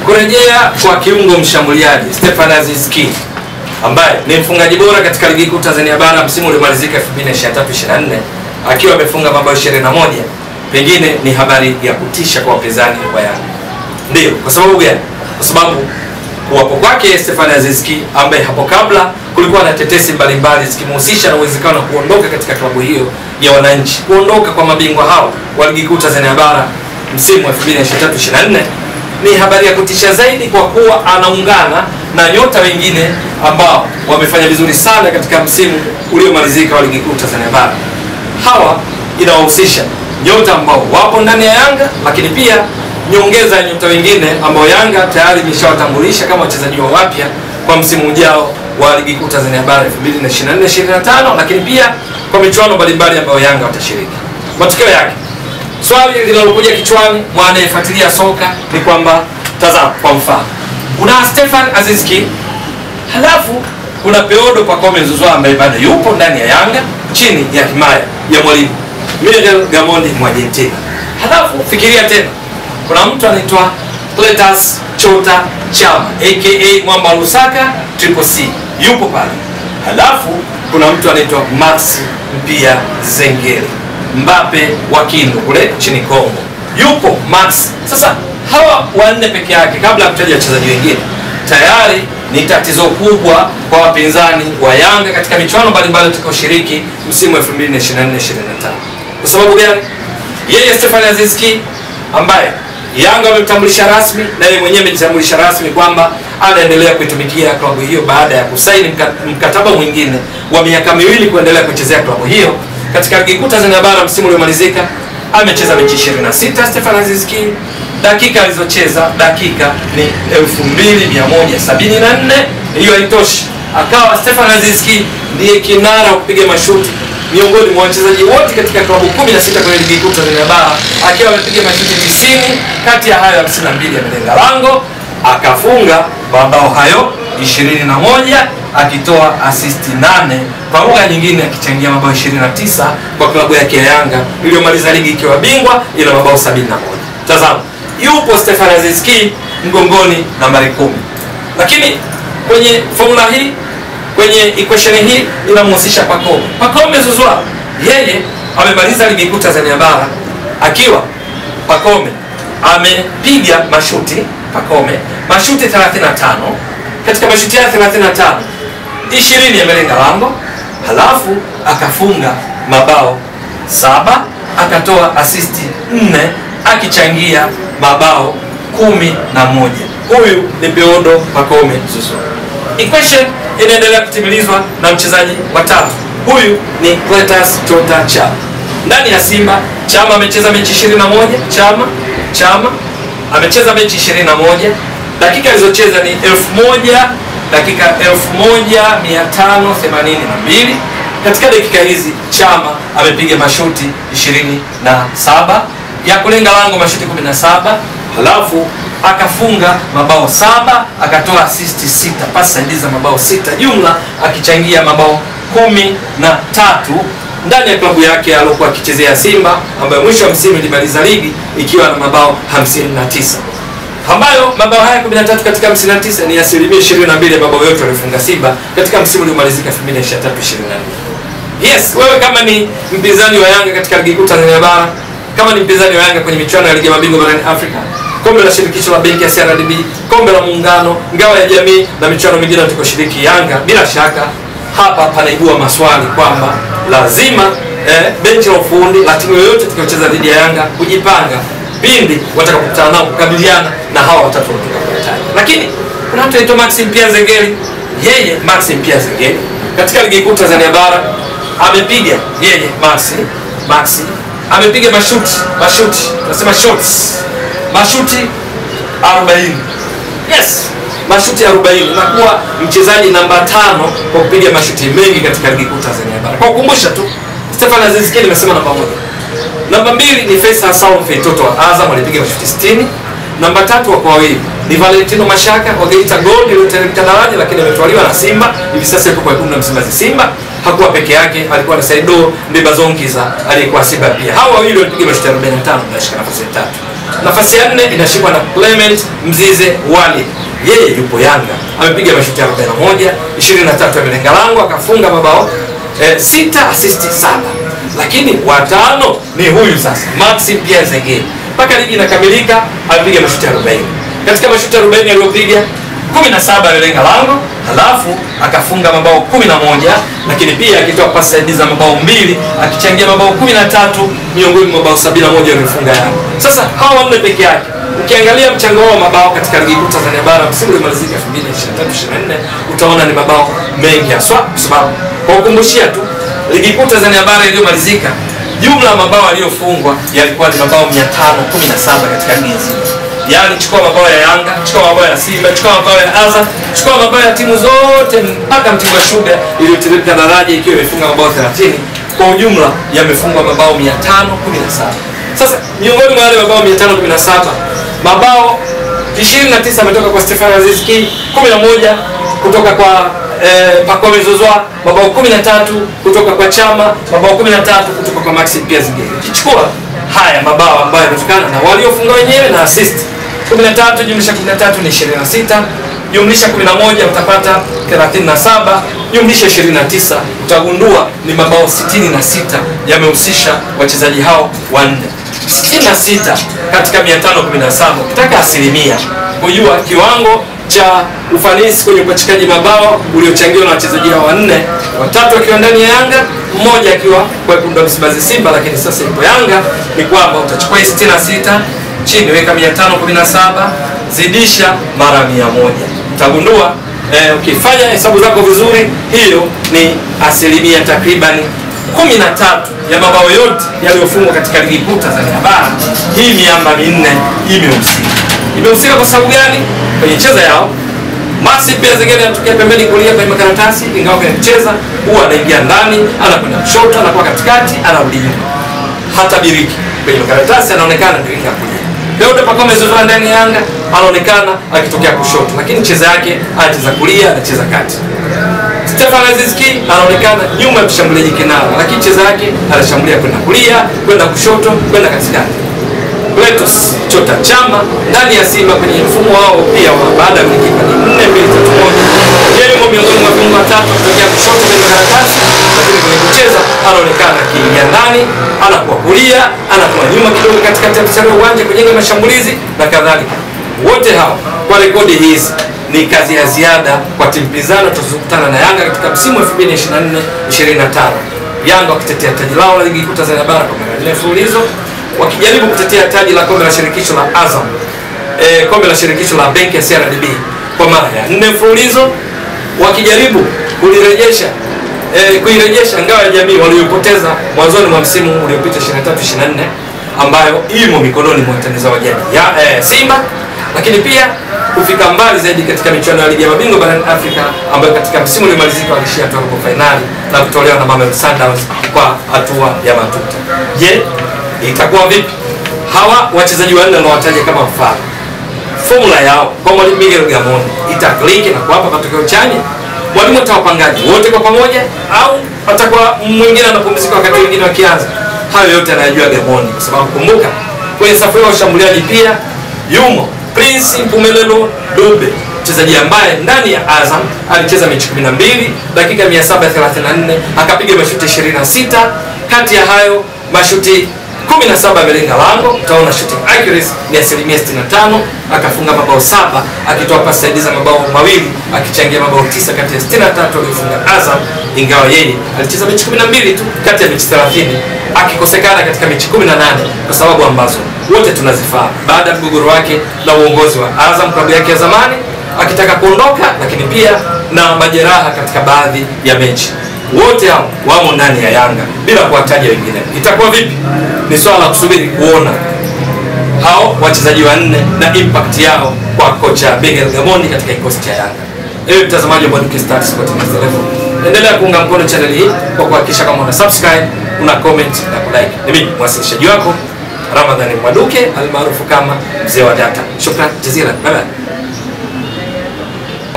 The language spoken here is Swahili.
kurejea kwa kiungo mshambuliaji Stefan Aziz Ki ambaye ni mfungaji bora katika ligi kuu Tanzania bara msimu uliomalizika 2023-24 akiwa amefunga mabao 21, pengine ni habari ya kutisha kwa wapinzani wa Yanga. Ndio, kwa sababu gani? Kwa sababu kuwapo kwake Stefan Aziz Ki ambaye hapo kabla kulikuwa na tetesi mbalimbali zikimhusisha na uwezekano wa kuondoka katika klabu hiyo ya wananchi, kuondoka kwa mabingwa hao wa ligi kuu Tanzania bara msimu wa 2023-24 ni habari ya kutisha zaidi kwa kuwa anaungana na nyota wengine ambao wamefanya vizuri sana katika msimu uliomalizika wa ligi kuu Tanzania bara. Hawa inawahusisha nyota ambao wapo ndani ya Yanga, lakini pia nyongeza ya nyota wengine ambao Yanga tayari imeshawatambulisha kama wachezaji wa wapya kwa msimu ujao wa ligi kuu Tanzania bara 2024-2025, lakini pia kwa michuano mbalimbali ambayo Yanga watashiriki. Matokeo yake swali linalokuja kichwani mwa anayefuatilia soka ni kwamba tazama, kwa mfano kuna Stefan Aziz Ki, halafu kuna Peodo Pacome Zouzoua ambaye bado yupo ndani ya Yanga chini ya himaya ya mwalimu Miguel Gamondi Mwargentina. Halafu fikiria tena, kuna mtu anaitwa Cletus Chota Chama aka Mwamba Lusaka Triple C yupo pale. Halafu kuna mtu anaitwa Max Mpia Zengeli Mbape wa Kindu kule nchini Kongo yupo Max. Sasa hawa wanne peke yake, kabla ya kutaja wachezaji wengine, tayari ni tatizo kubwa kwa wapinzani wa Yanga katika michuano mbalimbali utakaoshiriki msimu wa 2024-2025. Kwa sababu gani? Yeye Stefan Aziz Ki ambaye Yanga wamemtambulisha rasmi na yeye mwenyewe amejitambulisha rasmi kwamba anaendelea kuitumikia klabu hiyo baada ya kusaini mkataba mwingine wa miaka miwili kuendelea kuchezea klabu hiyo katika ligi kuu Tanzania bara msimu uliomalizika amecheza mechi 26 Stefan Aziz Ki. Dakika alizocheza dakika ni 2174. Hiyo haitoshi, akawa Stefan Aziz Ki ndiye kinara wa kupiga mashuti miongoni mwa wachezaji wote katika klabu 16 kwenye ligi kuu Tanzania bara, akiwa amepiga mashuti 90, kati ya hayo 52 yamelenga lango, akafunga mabao hayo 21 akitoa asisti 8 kwa lugha nyingine akichangia mabao 29 kwa klabu yake ya Yanga iliyomaliza ligi ikiwa bingwa ina mabao 71. Tazama, yupo Stefan Aziz Ki mgongoni nambari kumi, lakini kwenye formula hii kwenye equation hii inamhusisha Pacome. Pacome Zouzoua yeye amemaliza ligi kuu Tanzania bara akiwa Pacome amepiga mashuti Pacome mashuti 35 katika mashuti ya 35 20 yamelenga lango, halafu akafunga mabao saba akatoa asisti nne akichangia mabao kumi na moja. Huyu ni Peodo Pacome Zouzoua. Equation inaendelea kutimilizwa na mchezaji wa tatu, huyu ni Cletus Chota Chama. Ndani ya Simba Chama amecheza mechi 21. Chama Chama amecheza mechi 21 dakika alizocheza ni elfu moja dakika 1582 katika dakika hizi Chama amepiga mashuti 27 ya kulenga lango mashuti 17 halafu akafunga mabao saba akatoa asisti sita pasi saidizi za mabao sita jumla akichangia mabao kumi na tatu ndani ya klabu yake aliyokuwa akichezea Simba ambayo mwisho wa msimu ilimaliza ligi ikiwa na mabao 59 ambayo mabao haya 13 katika 59 ni asilimia 22 ya mabao yote waliofunga Simba katika msimu uliomalizika 2023-24. Yes, wewe kama ni mpinzani wa Yanga katika ligi kuu Tanzania bara, kama ni mpinzani wa Yanga kwenye michuano ya ligi ya mabingwa barani Afrika, kombe la shirikisho la benki ya CRDB, kombe la muungano, ngao ya jamii na michuano mingine utakayoshiriki Yanga, bila shaka hapa panaibua maswali kwamba lazima eh, benchi la ufundi la timu yoyote itakayocheza dhidi ya Yanga kujipanga pindi watakapokutana nao kukabiliana na hawa watatu watakaotaja. Lakini kuna mtu anaitwa Maxim Pia Zengeli. Yeye Maxim Pia Zengeli katika ligi kuu Tanzania bara amepiga yeye Maxi Maxi amepiga mashuti mashuti tunasema shots mashuti 40 yes mashuti 40 na kuwa mchezaji namba tano kwa kupiga mashuti mengi katika ligi kuu Tanzania bara. Kwa kukumbusha tu, Stefan Aziz Ki nimesema namba moja. Namba mbili ni Faisal Salum Feitoto wa Azam alipiga mashuti 60. Namba tatu wako wawili ni Valentino Mashaka wa Geita Gold iliyoteremka daraja lakini ametwaliwa na Simba. Hivi sasa yuko kwa wekundu na Msimbazi Simba. Hakuwa peke yake, alikuwa na Saido Ndebazonkiza aliyekuwa Simba pia. Hawa wawili walipiga mashuti 45 na shika nafasi ya tatu. Nafasi ya nne inashikwa na Clement Mzize Wali, yeye yupo Yanga, amepiga mashuti 41, 23 amelenga lango, akafunga mabao eh, sita asisti saba, lakini watano ni huyu sasa Maxi Pierre Zengeli. Mpaka ligi inakamilika amepiga mashuti 40. Katika mashuti 40 aliyopiga 17 alilenga lango, halafu akafunga mabao 11, lakini pia akitoa pasi saidizi za mabao mbili, akichangia mabao 13 miongoni mwa mabao 71 aliyofunga Yanga. Sasa hawa wanne peke yake ukiangalia mchango wao wa mabao katika ligi kuu Tanzania bara msimu uliomalizika 2023 24 utaona ni mabao mengi haswa, kwa sababu kwa kukumbushia tu ligi kuu Tanzania bara iliyomalizika jumla ya mabao aliyofungwa yalikuwa ni mabao 517 katika ligi nzima. Yaani chukua mabao ya Yanga, chukua mabao ya Simba, chukua mabao ya Azam, chukua mabao ya timu zote mpaka Mtibwa Sugar iliyoteremka daraja ikiwa imefunga mabao 30. Kwa ujumla yamefungwa mabao 517. Sasa miongoni mwa wale mabao 517 mabao 29 ametoka kwa Stefan Aziz Ki, 11 kutoka kwa eh, Pacome Zouzoua, mabao 13 kutoka kwa Chama, mabao 13 kutoka kwa Maxi Pierre Zengeli. Kichukua haya mabao ambayo yametokana na waliofunga wenyewe na assist 13 jumlisha 13 ni 26 jumlisha 11 utapata 37 jumlisha 29 utagundua ni mabao 66 yamehusisha wachezaji hao wanne 66 katika 517 ukitaka asilimia kujua kiwango cha ufanisi kwenye upachikaji mabao uliochangiwa na wachezaji hao wanne, watatu akiwa ndani ya Yanga, mmoja akiwa kwa wekundu wa Msimbazi Simba, lakini sasa ipo Yanga, ni kwamba utachukua 66 chini weka 517 zidisha mara 100 utagundua eh, ukifanya hesabu zako vizuri, hiyo ni asilimia takribani 13 ya mabao yote yaliyofungwa katika ligi kuu Tanzania bara. Hii miamba minne imehusika. Imehusika kwa sababu gani? Kwenye cheza yao Maxi pia zingine anatokea pembeni kulia kwenye makaratasi, ingawa kwenye kucheza huwa anaingia ndani, anakwenda kushoto, anakuwa katikati, anarudi nyuma. Hata biriki kwenye makaratasi anaonekana ndio inga kulia. Leo Pacome Zouzoua ndani ya Yanga anaonekana akitokea kushoto, lakini cheza yake anacheza kulia, anacheza kati. Stefan Aziz Ki anaonekana nyuma ya mshambuliaji kinara, lakini cheza yake anashambulia kwenda kulia, kwenda kushoto, kwenda katikati. Cletus Chota Chama ndani ya Simba kwenye mfumo wao pia wa baada ya kulikipa ni 4 2 3 1. Yeye yumo miongoni mwa viungo watatu kutokea kushoto kwenye karatasi, lakini kwenye kucheza anaonekana akiingia ndani, anakuwa kulia, anakuwa nyuma kidogo katikati ya mstari wa uwanja kujenga mashambulizi na kadhalika. Wote hao kwa rekodi hizi ni kazi ya ziada kwa timu pinzani tutazokutana na Yanga katika msimu wa 2024 25. Yanga wakitetea taji lao la ligi kuu Tanzania bara kwa mara nne mfululizo wakijaribu kutetea taji la kombe la shirikisho la Azam e, kombe la shirikisho la benki ya CRDB kwa mara ya nne mfululizo, wakijaribu kulirejesha e, kuirejesha ngao ya jamii waliyopoteza mwanzoni mwa msimu uliopita 23 24 ambayo imo mikononi mwa wataniza wa jadi ya e, Simba, lakini pia kufika mbali zaidi katika michuano ya ligi ya mabingwa barani Afrika ambayo katika msimu uliomalizika walishia hatua robo fainali na kutolewa na Mamelodi Sundowns kwa hatua ya matuta. Je, itakuwa vipi? Hawa wachezaji wanne wanawataja kama mfano, formula yao kwa mwalimu Miguel Gamondi itakliki na kuwapa matokeo chanya? Mwalimu atawapangaji wote kwa pamoja, au atakuwa mwingine anapumzika wakati wengine wakianza? Hayo yote anayajua Gamondi, kwa sababu kumbuka, kwenye safu ya washambuliaji pia yumo Prince Mpumelelo Dube, mchezaji ambaye ndani ya Azam alicheza mechi 12 dakika 734 akapiga mashuti 26, kati ya hayo mashuti 17 amelenga lango, utaona shooting accuracy ni asilimia 65, akafunga mabao saba akitoa pasi saidizi za mabao mawili akichangia mabao tisa kati ya 63 aliyofunga Azam, ingawa yeye alicheza mechi 12 tu kati ya mechi 30 akikosekana katika mechi 18 kwa sababu ambazo wote tunazifahamu, baada ya mgogoro wake na uongozi wa Azam klabu yake ya zamani akitaka kuondoka, lakini pia na majeraha katika baadhi ya mechi wote hao wamo ndani ya Yanga bila kuwataja wengine. Itakuwa vipi? Ni swala la kusubiri kuona hao wachezaji wanne na impact yao kwa kocha Miguel Gamondi katika kikosi cha Yanga. Ewe mtazamaji wa Mbwaduke Stars Sport News Television, endelea kuunga mkono channel hii kwa kuhakikisha kama una subscribe, una comment na kulike. Ni mimi mwasilishaji wako Ramadhani Mbwaduke almaarufu kama mzee wa data. Shukran jazila, bye bye.